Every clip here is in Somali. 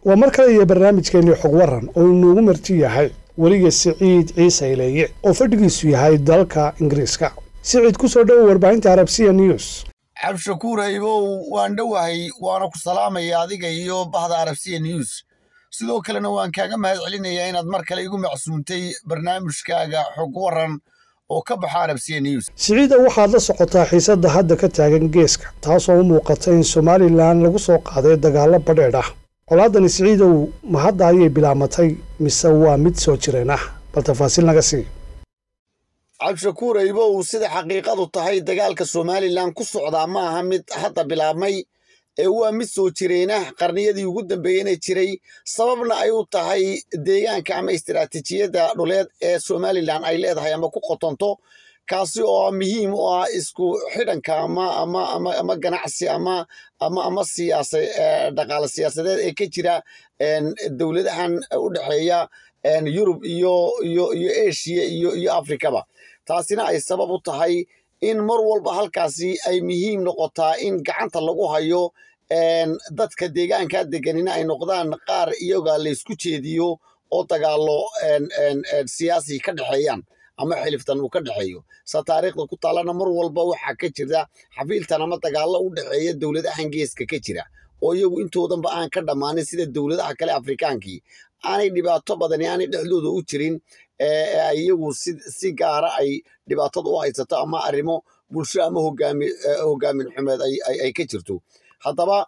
waa mar kale iyo barnaamijkeennii xog waran oo inuugu marti yahay weliga siciid ciise ileeye oo fadhigiisu yahay dalka ingiriiska siciid ku soo dhowo warbaahinta arabsiya news cabdishakuur haybow waan dhowahay waana ku salaamaya adiga iyo bahda arabsiya news sidoo kalena waan kaaga mahad celinayaa inaad mar kale igu macsuuntay barnaamijkaaga xog waran oo ka baxa arabsiya news siciida waxaad la socotaa xiisadda hadda ka taagan geeska taasoo u muuqata in somalilan lagu soo qaaday dagaallo badheedh ah colaadani siciidow ma hadda ayay bilaamatay mise waa mid soo jireen ah bal tafaasiil naga sii cabdishakuur haybow sida xaqiiqadu tahay dagaalka somalilan ku socdaa ma aha mid hadda bilaabmay ee waa mid soo jireenah qarniyadii ugu dambeeyena jiray sababna ay u tahay deegaanka ama istiraatiijiyadda dhuleed ee somalilan ay leedahay ama ku qotonto kaasi oo muhiim u ah isku xidhanka ama ama ama ama ganacsi ama ama ama siyaasa dhaqaale siyaasadeed ee ka jira dowladahan u dhexeeya yurub iyo iyo iyo asia iyo iyo afrikaba taasina ay sabab u tahay in mar walba halkaasi ay muhiim noqotaa in gacanta lagu hayo dadka deegaanka deganina ay noqdaan qaar iyaga laysku jeediyo oo dagaalo siyaasi ka dhexeeyaan ama xiliftan uu ka dhexeeyo sa taariikhda ku taalana mar walba waxaa ka jirta xafiiltan ama dagaallo u dhexeeya dowladahan geeska ka jira oo iyagu intoodanba aan ka dhammaanin sida dowladaha kale afrikaankii aanay dhibaato badani aanay dhexdooda u jirin ay iyagu si gaara ay dhibaatada u haysato ama arrimo bulsho ama hogaamin xumeed ay ka jirto haddaba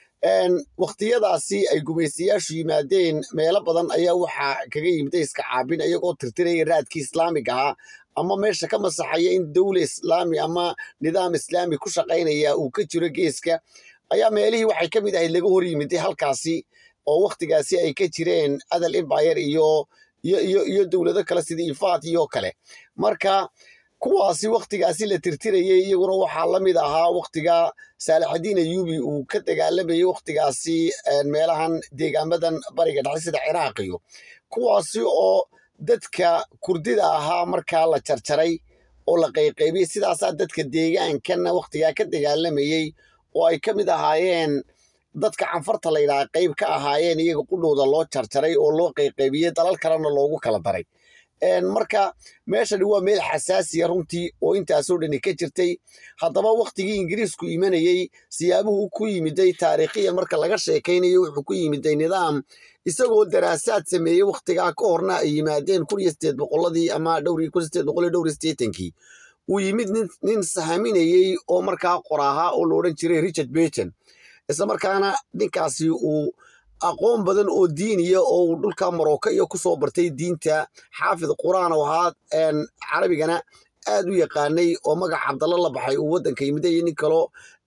wakhtiyadaasi ay gumaystayaashu yimaadeen meelo badan ayaa waxaa kaga yimida iska caabin iyagoo tirtiraya raadkii islaamiga ahaa ama meesha ka masaxaya in dowla islaami ama nidaam islaami ku shaqaynaya uu ka jiro geeska ayaa meelihii waxay ka mid ahayd laga hor yimiday halkaasi oo wakhtigaasi ay ka jireen adal embayr iyo iyo iyo iyo dowlado kale sida ifaat iyo kale marka kuwaasi wakhtigaasi la tirtirayay iyaguna waxaa la mid ahaa wakhtiga saalaxadiin ayuubi uu ka dagaalamayay wakhtigaasi meelahan deegaamadan bariga dhexe sida ciraaq iyo kuwaasi oo dadka kurdida ahaa markaa la jarjaray oo la qayqaybiyey sidaasaa dadka deegaankana wakhtigaa ka dagaalamayey oo ay ka mid ahaayeen dadka canfarta la yidhaha qayb ka ahaayeen iyaga qudhowda loo jarjaray oo loo qayqaybiyey dalal kalena loogu kala daray marka meeshani waa meel xasaasiya runtii oo intaasoo dhani ka jirtay haddaba wakhtigii ingiriisku imanayey siyaabuhu ku yimiday taariikhiyan marka laga sheekaynayo wuxuu ku yimiday nidaam isagoo daraasaad sameeyey wakhtigaa ka horna ay yimaadeen kun iyo sideed boqoladii ama dhowr kun sideed boqol iyo dhowr iyo sideetankii uu yimid nin sahaminayey oo markaa qoraahaa oo la odhan jiray richard burton isla markaana ninkaasi uu aqoon badan oo diiniya oo uu dhulka marocco iyo ku soo bartay diinta xaafid qur'aan oo ahaa carabigana aad u yaqaanay oo magac cabdalla la baxay uu waddanka yimida iyo nin kaloo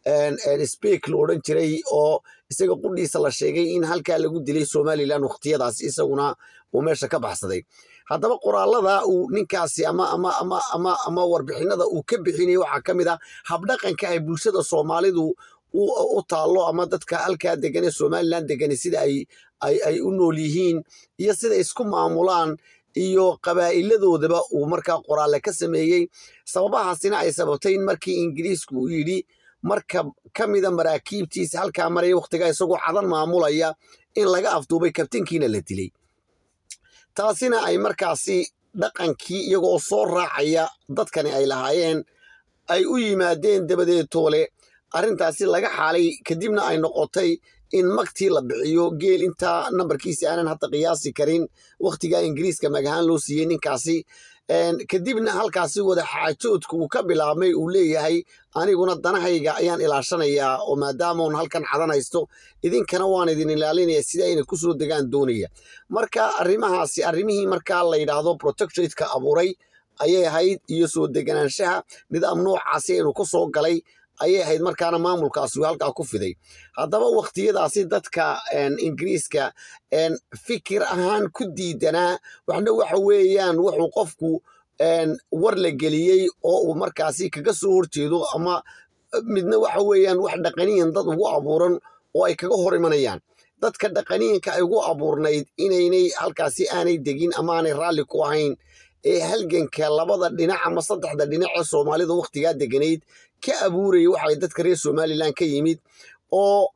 speak la odhan jiray oo isaga qudhiisa la sheegay in halkaa lagu dilay somalilan wakhtiyadaas isaguna uu meesha ka baxsaday haddaba qoraalada uu ninkaasi ama ama ama ama ama warbixinada uu ka bixinaya waxaa ka mid ah habdhaqanka ay bulshada soomaalidu u taallo ama dadka halkaa degan ee somalilan degani sida ay ay u nool yihiin iyo sida isku maamulaan iyo qabaa'iladoodaba uu markaa qoraalle ka sameeyey sababahaasina ay sababtay in markii ingiriisku uu yidhi marka ka mida maraakiibtiisa halkaa maraya wakhtigaa isagoo cadan maamulaya in laga afduubay kabtankiina la dilay taasina ay markaasi dhaqankii iyagoo soo raacaya dadkani ay lahaayeen ay u yimaadeen dabadeed toole arrintaasi laga xaalay kadibna ay noqotay in magtii la bixiyo geel intaa nambarkiisi aanan hadda qiyaasi karin wakhtigaa ingiriiska magahaan loo siiyey ninkaasi kadibna halkaasi wada xaajoodka uu ka bilaabmay uu leeyahay aniguna danahayga ayaan ilaashanayaa oo maadaamaan halkan cadan haysto idinkana waan idin ilaalinaya sida ayna ku soo degaan doonaya marka arrimahaasi arrimihii markaa la yidhaahdo protectoratka abuuray ayay ahayd iyo soo deganaanshaha nidaam noocaasi aynu ku soo galay ayay ahayd markaana maamulkaasi halkaa ku fiday haddaba wakhtiyadaasi dadka ingiriiska fikir ahaan ku diidanaa waxna waxa weeyaan wuxuu qofku war la geliyey oo uu markaasi kaga soo horjeedo ama midna waxa weeyaan wax dhaqaniyan dad ugu abuuran oo ay kaga hor imanayaan dadka dhaqaniyanka ay ugu abuurnayd inaynay halkaasi aanay degin ama aanay raalli ku ahayn ee halganka labada dhinac ama saddexda dhinac ee soomaalida wakhtigaa deganayd ka abuuraya waxay dadka reer somalilan ka yimid oo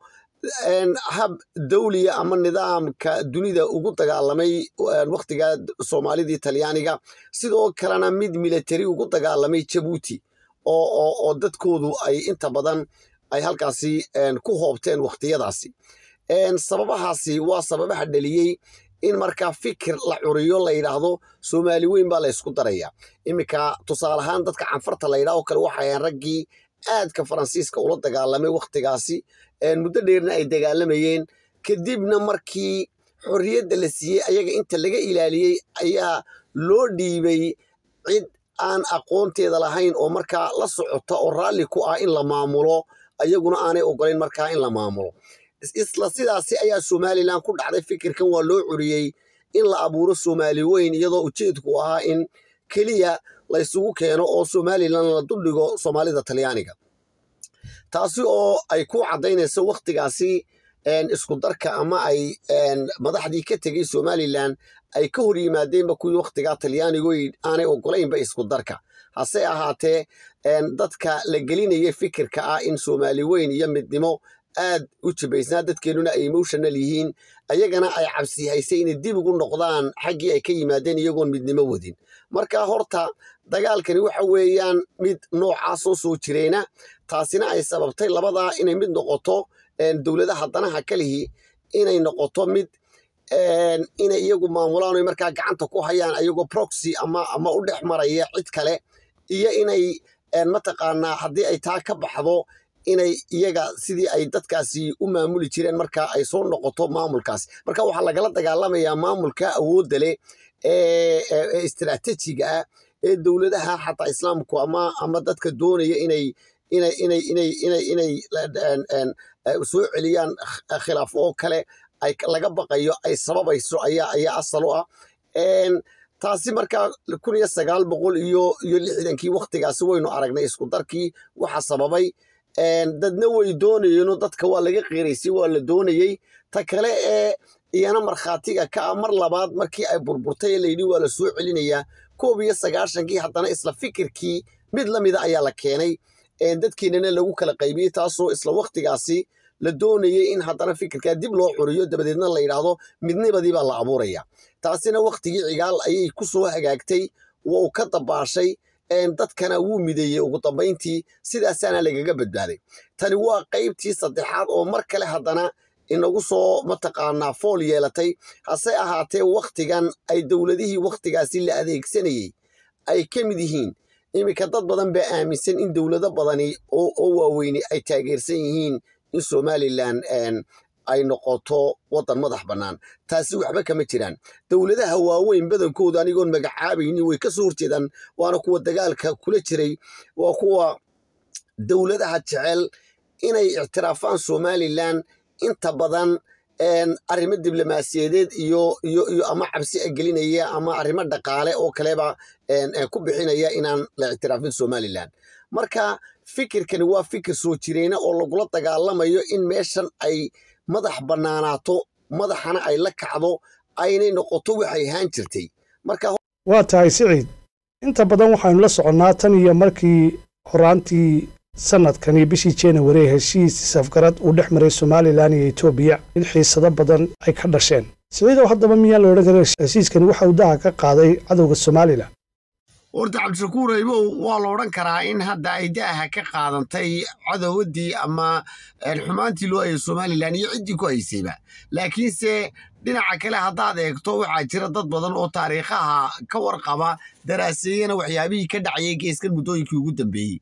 hab dawliya ama nidaamka dunida ugu dagaalamay wakhtiga soomaalidii talyaaniga sidoo kalena mid military ugu dagaalamay jabuuti oo dadkoodu ay inta badan ay halkaasi ku hoobteen wakhtiyadaasi sababahaasi waa sababaha dhaliyey in markaa fikir la curiyo la yidhaahdo soomaali weyn baa la ysku daraya iminka tusaale ahaan dadka canfarta la yidhaho kale waxayan raggii aadka faransiiska ula dagaalamay wakhtigaasi muddo dheerna ay dagaalamayeen kadibna markii xorriyadda la siiyey ayaga inta laga ilaaliyey ayaa loo dhiibay cid aan aqoonteeda lahayn oo markaa la socota oo raalli ku ah in la maamulo ayaguna aanay ogolayn markaa in la maamulo isla sidaasi ayaa somalilan ku dhacday fikirkan waa loo curiyey in la abuuro soomaali weyn iyadoo ujeedku ahaa in keliya la ysugu keeno oo somalilan la duldhigo soomaalida talyaaniga taasi oo ay ku caddaynayso wakhtigaasi isku darka ama ay madaxdii ka tegey somalilan ay ka hor yimaadeenba kuwii wakhtigaa talyaanigu aanay ogolaynba isku darka hase ahaatee dadka la gelinaya fikirka ah in soomaali weyn iyo midnimo aad u jibaysnaa dadkeennuna ay emotional yihiin ayagana ay cabsi haysay inay dib ugu noqdaan xaggii ay ka yimaadeen iyagoon midnimo wadin marka horta dagaalkani waxa weeyaan mid noocaasoo soo jireyna taasina ay sababtay labadaa inay mid noqoto dowladaha danaha kalihii inay noqoto mid inay iyagu maamulaan oy markaa gacanta ku hayaan ayagoo proxy ama ama u dhex maraya cid kale iyo inay mataqaanaa haddii ay taa ka baxdo inay iyaga sidii ay dadkaasi u maamuli jireen marka ay soo noqoto maamulkaas marka waxaa lagala dagaalamayaa maamulka awoodda leh ee istiraatiijiga ah ee dowladaha xataa islaamku ama ama dadka doonaya inay inay inay inay inay inay soo celiyaan khilaaf oo kale ay laga baqayo ay sababayso ayaa ayaa asal u ah taasi markaa kun iyo sagaal boqol iyo iyo lixdankii wakhtigaasi waynu aragnay isku darkii waxa sababay dadna way doonayeenoo dadka waa laga qeeraysay waa la doonayey ta kale ee iyana markhaatiga ka ah mar labaad markii ay burburtay ee layidhi waa la soo celinayaa koob iyo sagaashankii haddana isla fikirkii mid la mida ayaa la keenay dadkiinana lagu kala qaybiyey taasoo isla wakhtigaasi la doonayey in haddana fikirkaa dib loo curiyo dabadeedna la yidhaahdo midnibadii baa la abuuraya taasina wakhtigii cigaal ayay ku soo hagaagtay waa uu ka dabaashay dadkana wuu mideeyey ugu dambayntii sidaasaana lagaga badbaaday tani waa qaybtii saddexaad oo mar kale haddana inagu soo mataqaanaa fool yeelatay hase ahaatee wakhtigan ay dowladihii wakhtigaasi la adeegsanayey ay ka mid yihiin iminka dad badan baa aaminsan in dowlado badani oo waaweyni ay taageersan yihiin in somalilan ay noqoto waddan madax bannaan taasi waxba kama jiraan dowladaha waaweyn badankooda anigoon magacaabaynin way ka soo horjeedaan waana kuwa dagaalka kula jiray waa kuwa dowladaha jecel inay ictiraafaan somalilan inta badan arrimo diblomaasiyadeed iyo iyo iyo ama cabsi gelinaya ama arrimo dhaqaale oo kaleba ku bixinaya inaan la ictiraafin somalilan marka fikirkani waa fikir soo jireyna oo lagula dagaalamayo in meeshan ay madax bannaanaato madaxana ay la kacdo aynay noqoto waxay ahaan jirtay marka waa tahay siciid inta badan waxaynu la soconnaa tan iyo markii horaantii sanadkani bishii januari ee heshiis safgarad uu dhex maray somalilan iyo etoobiya in xiisado badan ay ka dhasheen siciidow haddaba miyaan la odhan karin heshiiskani waxa uu daha ka qaaday cadowga somalilan horta cabdishakuur aybow waa la odhan karaa in hadda ay daaha ka qaadantay cadowadii ama xumaantii loo hayay somalilan iyo ciddii ku haysayba laakiinse dhinaca kale haddaad eegto waxaa jira dad badan oo taariikhaha ka warqaba daraaseeyana waxyaabihii ka dhacayay geeskan muddooyinkii ugu dambeeyey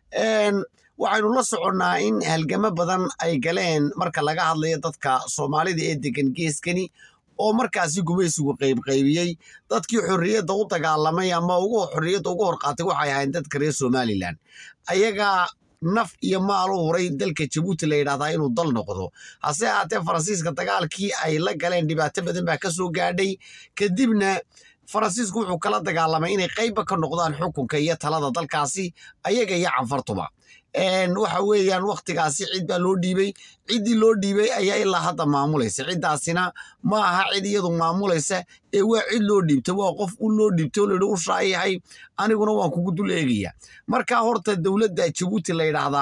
waxaynu la soconnaa in halgamo badan ay galeen marka laga hadlayo dadka soomaalida ee degan geeskani oo markaasi gumaysigu qaybqaybiyey dadkii xorriyadda u dagaalamay ama ugu xorriyadda ugu horqaatay waxay ahayn dadka reer somalilan ayagaa naf iyo maal u huray dalka jabuuti la yidhahdaa inuu dal noqdo hase ahaatee faransiiska dagaalkii ay la galeen dhibaato badan baa ka soo gaadhay kadibna faransiisku wuxuu kala dagaalamay inay qaybba ka noqdaan xukunka iyo talada dalkaasi ayaga iyo canfartuba waxa weeyaan wakhtigaasi cid baa loo dhiibey ciddii loo dhiibey ayaa ilaa hadda maamulaysa ciddaasina ma aha cid iyadu maamulaysa ee waa cid loo dhiibtay waa qof u loo dhiibtay oo layidhi u shaayahay aniguna waan kugu dul eegaya marka horta dowladda jabuuti la yidhaahdaa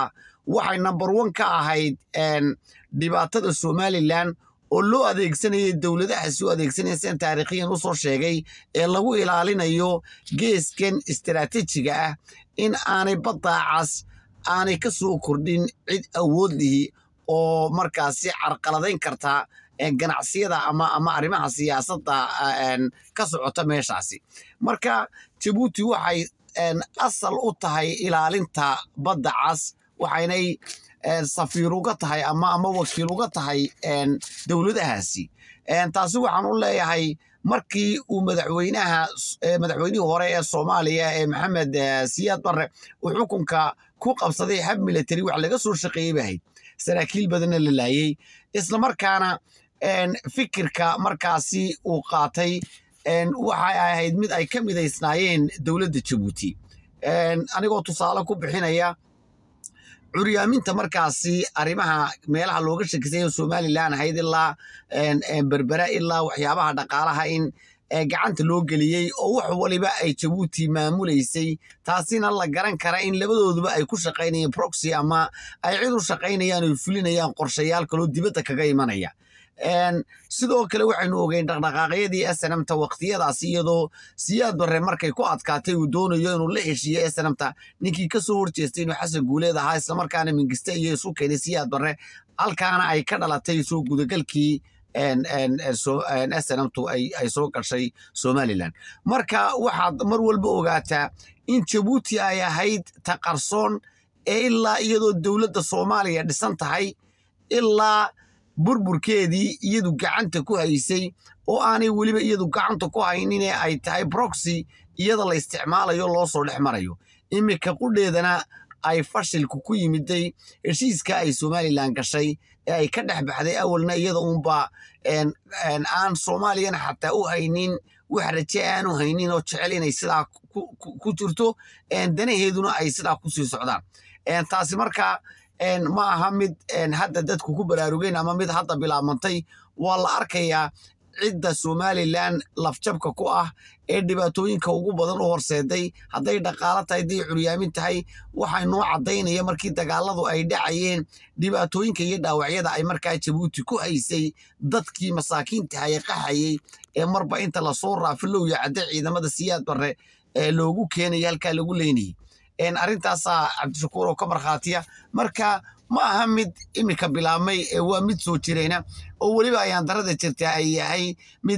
waxay number one ka ahayd dhibaatada somalilan oo loo adeegsanayay dowladahaasi u adeegsanaya sidan taariikhiyan u soo sheegay ee lagu ilaalinayo geeskan istaraatiijiga ah in aanay baddaacas aanay ka soo kordhin cid awood lihi oo markaasi carqaladayn karta ganacsiyada ama ama arrimaha siyaasadda ka socota meeshaasi marka jabuuti waxay asal u tahay ilaalinta badda cas waxaynay safiir uga tahay ama ama wakiil uga tahay dowladahaasi taasi waxaan u leeyahay markii uu madaxweynaha madaxweynihii hore ee soomaaliya ee maxamed siyaad barre uu xukunka ku qabsaday hab military wax laga soo shaqeeyey bahayd saraakiil badanna la laayey islamarkaana fikirka markaasi uu qaatay waxay ahayd mid ay ka midaysnaayeen dowladda jabuuti anigoo tusaale ku bixinaya curyaaminta markaasi arrimaha meelaha looga shakisay somalilan ahayd ilaa berbera ilaa waxyaabaha dhaqaalaha in gacanta loo geliyey oo wax waliba ay jabuuti maamulaysay taasina la garan kara in labadooduba ay ku shaqaynayeen proxy ama ay cid u shaqaynayaan oy fulinayaan qorshayaal kaloo dibadda kaga imanaya sidoo kale waxaynu ogeyn dhaqdhaqaaqyadii snmta waqtiyadaasi iyadoo siyaad barre markay ku adkaatay uu doonayo inuu la heshiiyo snmta ninkii kasoo horjeestay inuu xasan guuleed ahaa islamarkaana mingiste iyo isu keenay siyaad barre halkaana ay ka dhalatay soo gudagalkii snmtu ay soo gashay somalilan marka waxaad mar walba ogaataa in jabuuti ay ahayd ta qarsoon ee ilaa iyadoo dowladda soomaaliya dhisan tahay ilaa burburkeedii iyadu gacanta ku haysay oo aanay weliba iyadu gacanta ku hayninee ay tahay broxy iyada la isticmaalayo loo soo dhex marayo iminka qudheedana ay fashilku ku yimiday heshiiska ay somalilan gashay ee ay ka dhex baxday awalna iyada uunba aan soomaaliyana xataa u haynin wax raje aanu haynin oo jecel inay sidaa ku jirto danaheeduna ay sidaa kusii socdaan taasi marka ma aha mid hadda dadku ku baraarugeen ama mid hadda bilaabmantay waa la arkayaa cidda somalilan lafjabka ku ah ee dhibaatooyinka ugu badan u horseeday hadday dhaqaalo tahay hadday curyaamin tahay waxay noo caddaynaya markii dagaaladu ay dhacayeen dhibaatooyinka iyo dhaawacyada ay markaa jabuuti ku haysay dadkii masaakiinta ee qaxayey ee marba inta lasoo raafilowya cadde ciidamada siyaad barre ee loogu keenaya halkaa lagu leynayay arrintaasaa cabdishakuur oo ka markhaatiya marka ma aha mid iminka bilaabmay ee waa mid soo jirayna oo weliba ayaan darada jirtaa ay yahay mid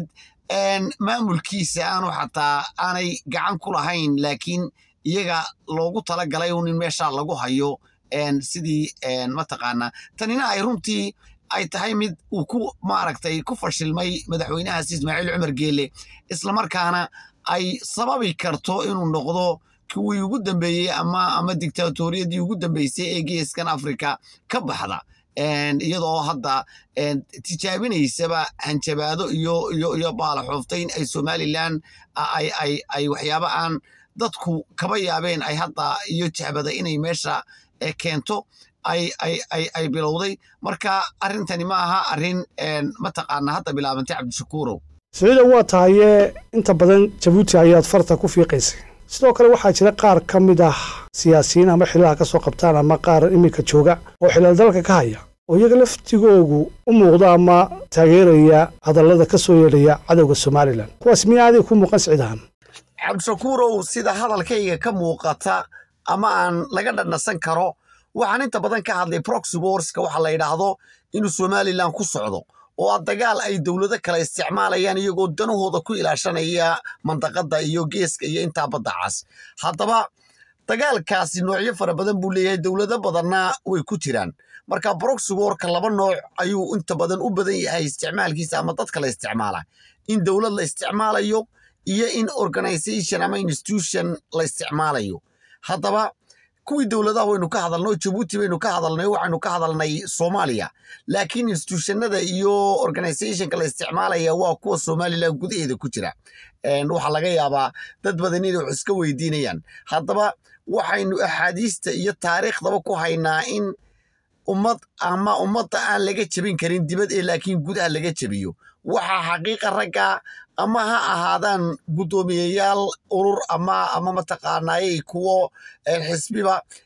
maamulkiisa aanu xataa aanay gacan ku lahayn laakiin iyaga loogu talagalay un in meeshaa lagu hayo sidii mataqaanaa tanina ay runtii ay tahay mid uu ku maaragtay ku fashilmay madaxweynahaas ismaaciil cumar geele islamarkaana ay sababi karto inuu noqdo kuwii ugu dambeeyey ama ama dictatoriyadii ugu dambeysay ee geeskan africa ka baxda iyadoo hadda tijaabinaysaba hanjabaado iyo iyo iyo baalaxooftayn ay somalilan ay ay ay waxyaaba aan dadku kaba yaabeen ay hadda iyo jahbada inay meesha keento ay ay ay ay bilowday marka arrintani ma aha arrin mataqaana hadda bilaabantay cabdishakuurow siciida waa tahaye inta badan jabuuti ayaad farta ku fiiqaysay sidoo kale waxaa jira qaar ka mid ah siyaasiyiin ama xilaha ka soo qabtaan ama qaar iminka jooga oo xilal dalka ka haya oo iyaga laftigoogu u muuqda ama taageeraya hadallada ka soo yeedhaya cadowga somalilan kuwaas miya adig ku muuqan siciidahan cabdishakuurow sida hadalkayga ka muuqata ama aan laga dhandhasan karo waxaan inta badan ka hadlay proxy warska waxa la yidhaahdo inuu somalilan ku socdo oo a dagaal ay dowlado kale isticmaalayaan iyagoo danahooda ku ilaashanaya mandaqada iyo geeska iyo intaa badda cas haddaba dagaalkaasi noocyo fara badan buu leeyahay dowlado badanna way ku jiraan marka broxy warka laba nooc ayuu inta badan u badan yahay isticmaalkiisa ama dadka la isticmaala in dowlad la isticmaalayo iyo in organization ama institution la isticmaalayo haddaba kuwii dowladaha waynu ka hadalnay jabuuti baynu ka hadalnay waxaynu ka hadalnay soomaaliya laakiin institutionada iyo organizationka la isticmaalaya waa kuwa somalilan gudaheeda ku jira waxaa laga yaabaa dad badan inay wax iska weydiinayaan haddaba waxaynu axaadiista iyo taariikhdaba ku haynaa in ummad ama ummadda aan laga jebin karin dibad ee laakiin gudaha laga jebiyo waxaa xaqiiqa ragga ama ha ahaadaan guddoomiyeyaal urur ama ama mataqaanaaye kuwo xisbiba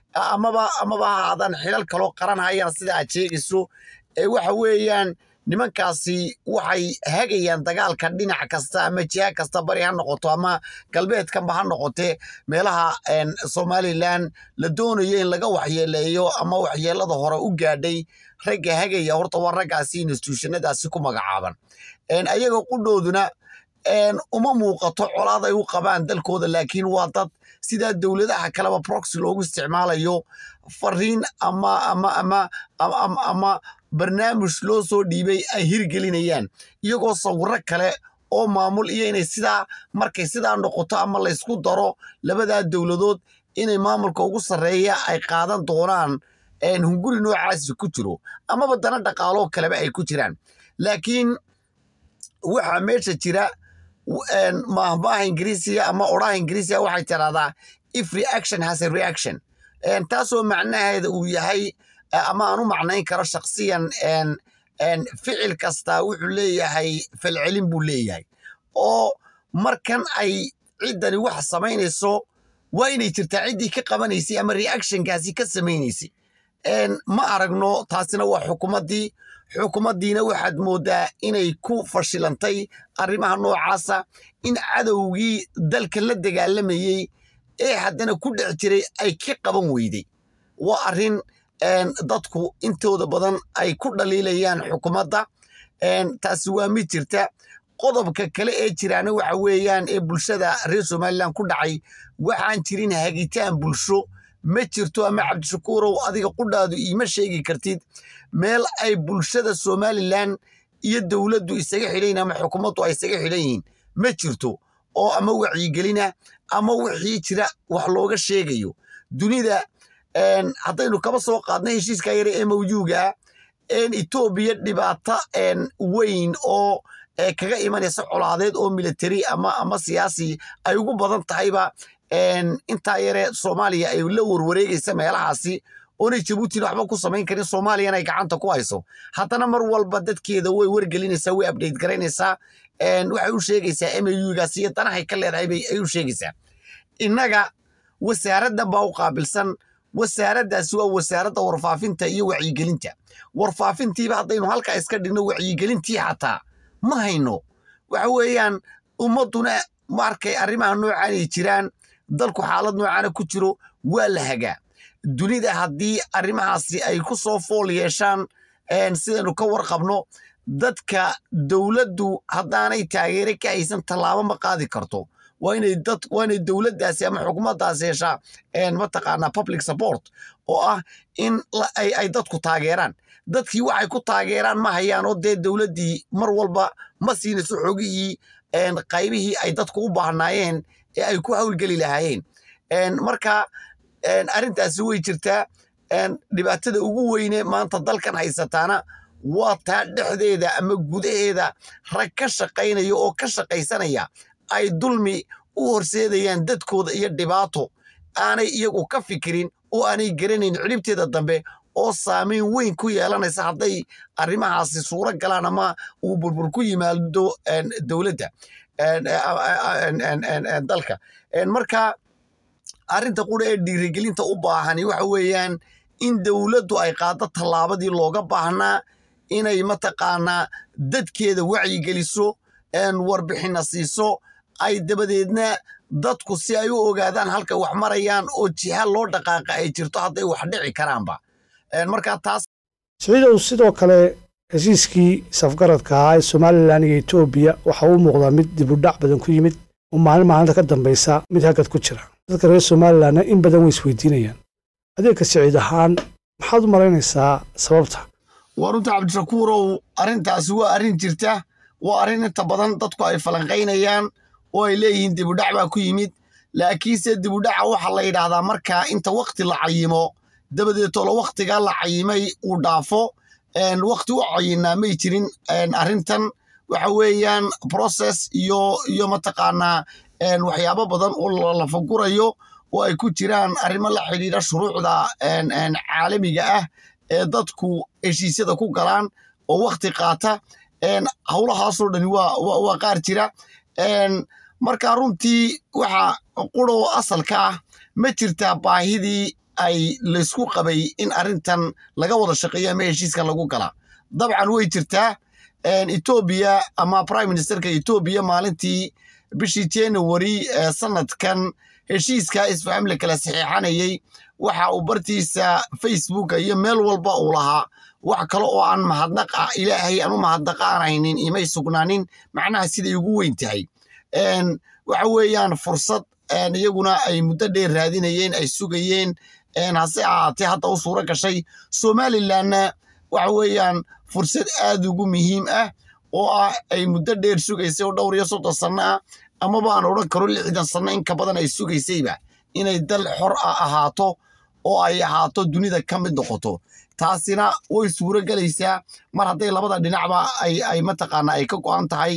amaba amaba ha ahaadaan xilal kaloo qaran hayaan sida aad sheegayso ee waxa weeyaan nimankaasi waxay hagayaan dagaalka dhinac kasta ama jiha kasta bari ha noqoto ama galbeedkanba ha noqotee meelaha somalilan la doonayo in laga waxyeeleeyo ama waxyeelada hore u gaadhay ragga hagaya horta waa raggaasi institutionadaasi ku magacaaban ayaga qudhooduna uma muuqato colaad ay u qabaan dalkooda laakiin waa dad sidaa dowladaha kaleba proxy loogu isticmaalayo fariin ama ama ama ama barnaamij loo soo dhiibay ay hirgelinayaan iyagoo sawiro kale oo maamul iyo inay sidaa markay sidaa noqoto ama laysku daro labadaa dowladood inay maamulka ugu sarreeya ay qaadan doonaan hunguri noocaasi ku jiro amaba dana dhaqaaloo kaleba ay ku jiraan laakiin waxaa meesha jira mahmaha ingiriisiga ama odhaha ingiriisiga waxay tiraahdaa if reaction has a reaction taasoo macnaheeda uu yahay ama aan u macnayn karo shaksiyan ficil kastaa wuxuu leeyahay falcelin buu leeyahay oo markan ay ciddani wax samaynayso waa inay jirtaa ciddii ka qabanaysay ama reactionkaasi ka samaynaysay ma aragno taasina waa xukumaddii xukumaddiina waxaad mooddaa inay ku fashilantay arrimaha noocaasa in cadowgii dalka la dagaalamayey ee haddana ku dhex jiray ay ka qaban weyday waa arrin dadku intooda badan ay ku dhaliilayaan xukumadda taasi waa mid jirta qodobka kale ee jiraana waxa weeyaan ee bulshada reer somalilan ku dhacay waxaan jirin hagitaan bulsho ma jirto ama cabdishakuurow adiga qudhaadu iima sheegi kartid meel ay bulshada somalilan iyo dowladdu isaga xidhayin ama xukuumaddu ay isaga xidhan yihiin ma jirto oo ama wacyigelina ama wixii jira wax looga sheegayo dunida haddaynu kaba soo qaadnay heshiiska yare ee mawjuuga etoobiya dhibaato weyn oo kaga imanaysa colaadeed oo military ama ama siyaasi ay ugu badan tahayba intaa yare soomaaliya ay la warwareegaysa meelahaasi oonay jabuutina waxba ku samayn karin soomaaliyana ay gacanta ku hayso haddana mar walba dadkeeda way wargelinaysaa way update garaynaysaa waxay u sheegaysaa mugaas iyo danahay ka leedahay bay ay u sheegaysaa innaga wasaaraddan baa u qaabilsan wasaaraddaasi waa wasaaradda warfaafinta iyo wacyigelinta warfaafintiiba haddaynu halkaa iska dhigno wacyigelintii xataa ma hayno waxa weeyaan ummadduna markay arrimaha noocan ay jiraan dalku xaalad noocaana ku jiro waa la hagaa dunida haddii arrimahaasi ay ku soo fool yeeshaan sidaynu ka warqabno dadka dowladdu haddaanay taageere ka haysan tallaabo ma qaadi karto waa inay dad waa inay dowladdaasi ama xukuumaddaasi heshaa mataqaanaa public support oo ah in ay ay dadku taageeraan dadkii waxay ku taageeraan ma hayaan oo dee dowladdii mar walba ma siinayso xogihii qaybihii ay dadku u baahnaayeen ee ay ku hawlgeli lahaayeen marka arrintaasi way jirtaa dhibaatada ugu weyne maanta dalkan haysataana waa taa dhexdeeda ama gudaheeda rag ka shaqaynaya oo ka shaqaysanaya ay dulmi u horseedayaan dadkooda iyo dhibaato aanay iyagu ka fikirin oo aanay garanayn cilibteeda dambe oo saamayn weyn ku yeelanaysa hadday arrimahaasi suuro galaan ama uu burbur ku yimaado dowladda dalka marka arrinta qura ee dhiirigelinta u baahani waxa weeyaan in dowladdu ay qaado tallaabadii looga baahnaa inay mataqaanaa dadkeeda wacyigeliso warbixina siiso ay dabadeedna dadku si ay u ogaadaan halka wax marayaan oo jiha loo dhaqaaqa ay jirto hadday wax dhici karaanba marka taas siciidow sidoo kale heshiiskii safgaradka ahaa ee somalilan iyo etoobiya waxa uu muuqdaa mid dibudhac badan ku yimid oo maalin maalinta ka dambaysa mid hagad ku jira dadka reer somalilanna in badan way isweydiinayaan adeegka siciid ahaan maxaad u malaynaysaa sababta waa runta cabdishakuurow arrintaasi waa arrin jirta waa arrin inta badan dadku ay falanqaynayaan oo ay leeyihiin dibudhac baa ku yimid laakiinse dibudhaca waxaa la yidhaahdaa markaa inta wakti la cayimo dabadeetoola wakhtigaa la cayimay uu dhaafo wakhti u cayinaa may jirin arrintan waxa weeyaan process iyo iyo mataqaanaa waxyaabo badan oo la fagurayo oo ay ku jiraan arrimo la xidhiidha shuruucda caalamiga ah ee dadku heshiisyada ku galaan oo wakhti qaata howlahaasoo dhani waa qaar jira marka runtii waxa quroo asalka ah ma jirtaa baahidii ay laysku qabay in arrintan laga wada shaqeeyo ama heshiiskan lagu gala dabcan way jirtaa etoobiya ama prime ministerka etoobiya maalintii bishii january sanadkan heshiiska isfaham la kala saxiixanayey waxa uu bartiisa facebooka iyo meel walba uu lahaa wax kale oo aan mahadnaq ah ilaahay aan u mahadnaqaanaynin imay sugnaanin macnaha siday ugu weyn tahay waxa weeyaan fursad iyaguna ay muddo dheer raadinayeen ay sugayeen hase ahaatee hadda u suuro gashay somalilanna waxa weeyaan fursad aad ugu muhiim ah oo ah ay muddo dheer sugaysay oo dhowr iyo soddon sanno ah amaba aan odhan karo lixdan sanno in ka badan ay sugaysayba inay dal xor ah ahaato oo ay ahaato dunida ka mid noqoto taasina way suuro gelaysaa mar hadday labada dhinacba ay mataqaana ay ka go'an tahay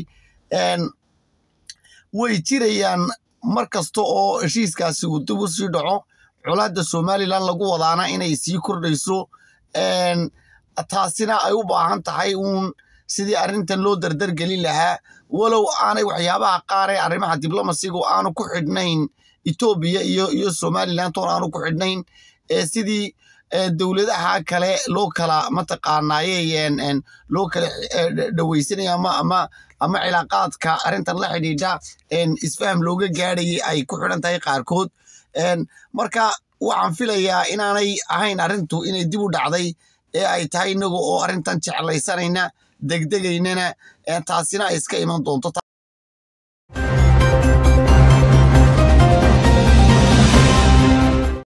way jirayaan mar kasta oo heshiiskaasi uu dib u sii dhaco colaadda somalilan lagu wadaana inay sii kordhayso taasina ay u baahan tahay uun sidii arrintan loo dardargelin lahaa walow aanay waxyaabaha qaar ee arrimaha diblomasiga aanu ku xidhnayn etoobiya iyo iyo somalilan toon aanu ku xidhnayn sidii dowladaha kale loo kala mataqaanaaye loo kala dhawaysanaya ama ama ama cilaaqaadka arrintan la xidhiidha isfaham looga gaadhayay ay ku xidhan tahay qaarkood marka waxaan filayaa inaanay ahayn arrintu inay dib u dhacday ee ay tahay inaga oo arrintan jeclaysanayna degdegaynana taasina ay iska iman doonto